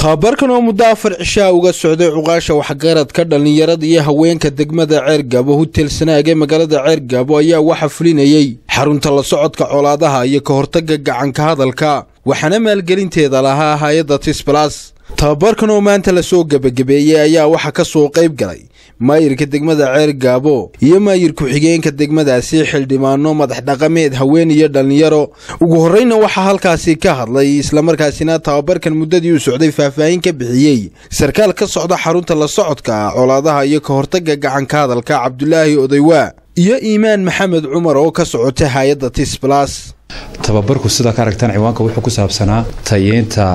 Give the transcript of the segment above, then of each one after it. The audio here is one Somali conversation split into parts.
tababarkan oo muddo afar cishaa uga socday cuqaasha waxgaradka dhallinyarada iyo haweenka degmada ceergaabo hutel sanaag ee magaalada ceergaabo ayaa waxa fulinayey xarunta la socodka colaadaha iyo ka hortagga gacanka hadalka waxaana maalgelinteeda lahaa hay-adda tisbalas tababarkan oo maanta lasoo gebagabeeyey ayaa waxaa ka soo qayb galay maayirka degmada ceergaabo iyo maayir ku-xigeenka degmadaasi xildhibaano madax dhaqameed haween iyo dhallinyaro ugu horreyna waxaa halkaasi ka hadlay islamarkaasina tababarkan muddadii u socday faahfaahin ka bixiyey sarkaal ka socda xarunta la socodka colaadaha iyo ka hortagga gacanka hadalka cabdulaahi odaywaa iyo iimaan maxamed cumar oo ka socota hay-adda tisbalas tababarku sidaa ka aragtaan ciwaanka wuxuu ku saabsanaa tayeynta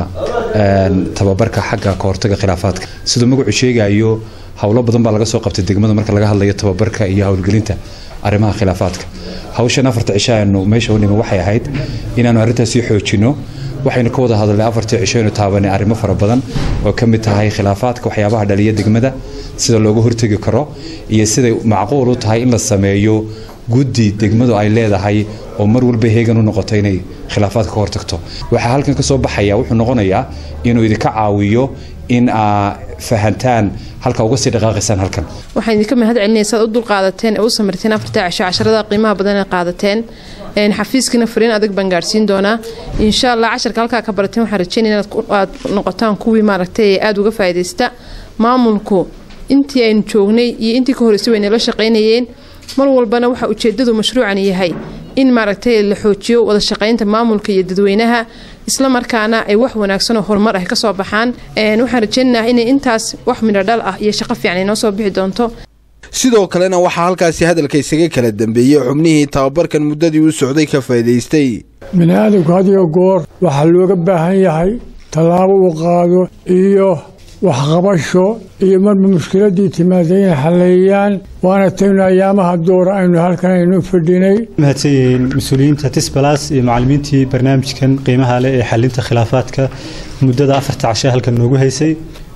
tababarka xagga kahortaga khilaafaadka siduu magacu sheegayo howlo badan baa laga soo qabtay degmada marka laga hadlayo tababarka iyo howlgelinta arrimaha khilaafaadka hawshan afarta cisho aanu meesha u nimi waxay ahayd inaanu arrintaasi xoojinno waxaynu ka wada hadalnay afartii cisho aynu taabanay arrimo fara badan oo ka mid tahay khilaafaadka waxyaabaha dhaliya degmada sida looga hortegi karo iyo siday macquul u tahay in la sameeyo guddi degmadu ay leedahay oo mar walba heegan u noqoto inay khilaafaadka ka hortagto waxaa halkan ka soo baxaya wuxuu noqonayaa inuu idinka caawiyo in aa fahantaan halka uga sii dhaqaaqaysaan halkan waxaan idinka mahad celinaya saad u dulqaadateen ee u samirteen afartaa cisho casharada qiimaha badan ee qaadateen xafiiskiina fariin adag baan gaarsiin doonaa insha allah casharka halkaa ka barateen waxaan rajeynaya inaad noqotaan kuwii maaragtay ee aada uga faa'iidaysta maamulku intii aynu joognay iyo intii ka horreysay way nala shaqaynayeen mar walbana waxaa ujeedadu mashruucan yahay in maaragtay la xoojiyo wada shaqaynta maamulka iyo dadweynaha isla markaana ay wax wanaagsan oo horumar ah kasoo baxaan waxaan rajeynaynaa inay intaas wax midho dhal ah iyo shaqo fiican inoo soo bixi doonto sidoo kalena waxaa halkaasi hadalka isaga kala dambeeyey xubnihii tababarkan muddadii u socday ka faa'idaystay bini aadamku hadiyo goor waxaa looga baahan yahay tallaabo uu qaado iyo waxqabasho iyo marba mushkiladii timaada inay xalleeyaan waana taynu ayaamaha doora aynu halkan aynu fadhinay mahadsan yihiin mas-uuliyiinta tisbalas iyo macallimiintii barnaamijkan qiimaha leh ee xalinta khilaafaadka muddada afarta cashe halkan noogu haysay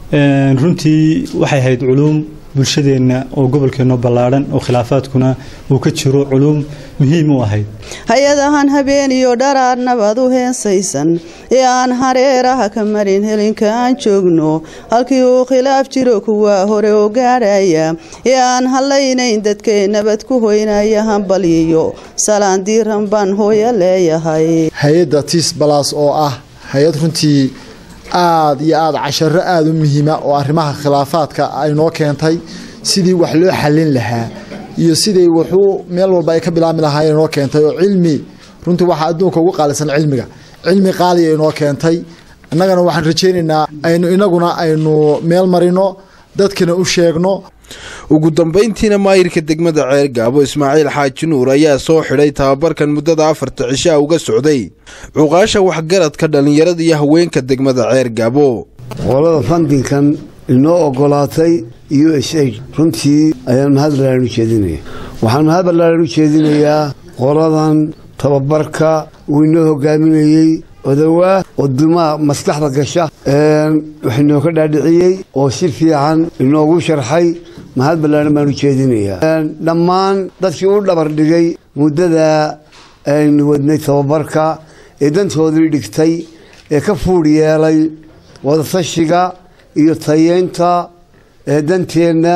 runtii waxay ahayd culuum bulshadeenna oo gobolkeenno ballaadhan oo khilaafaadkuna uu ka jiro culuum muhiim u ahayd hay-adahan habeeniyo dharaar nabad u heensaysan ee aan hareeraha ka marin helinka aan joogno halkii uu khilaaf jiro kuwa hore oo gaadhaya ee aan hadlaynayn dadkee nabad ku hoynaya hambalyiyo salaan diiran baan hooya leeyahay hay-adda tis balas oo ah hay-ad runtii aada iyo aada casharo aada u muhiima oo arrimaha khilaafaadka ay noo keentay sidii wax loo xallin lahaa iyo siday wuxuu meel walba ay ka bilaabmi lahaa inoo keentay oo cilmi runtii waxaa adduunka ugu qaalisan cilmiga cilmi qaaliya inoo keentay innagana waxaan rajaynaynaa aynu inaguna aynu meel marino dadkana u sheegno ugu dambayntiina maayirka degmada ceergaabo ismaaciil xaaji nuur ayaa soo xidhay tababarkan muddada afarta cishaa uga socday cuqaasha waxgaradka dhallinyarada iyo haweenka degmada ceergaabo qolada fandinkan inoo ogolaatay u s a runtii ayaan mahad balaaran u jeedinaya waxaan mahad ballaaran u jeedinayaa qoladan tababarka uu inoo hogaaminayey odawaa oo dumaa maskaxda gasha wax inoo ka dhaadhiciyey oo si fiican inoogu sharxay mahad ballaaran baan u jeedinayaa dhammaan dadkii u dhabar dhigay muddada aynu wadnay tababarka ee dantoodii dhigtay ee ka fuudh yeelay wadatashiga iyo tayeynta ee danteenna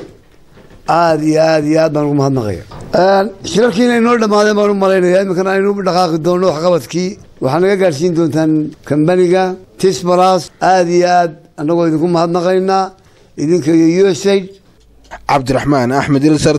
aada iyo aada iyo aad baan ugu mahadnaqaya shirarkiina inoo dhammaadeen baan u malaynaya iminkana aynu dhaqaaqi doonno waxqabadkii waxaa naga gaadhsiin doontaan kambaniga tisbalas aada iyo aad annagoo idinku mahadnaqaynaa idinka iyo u s aid cabdiraxmaan axmed ilsar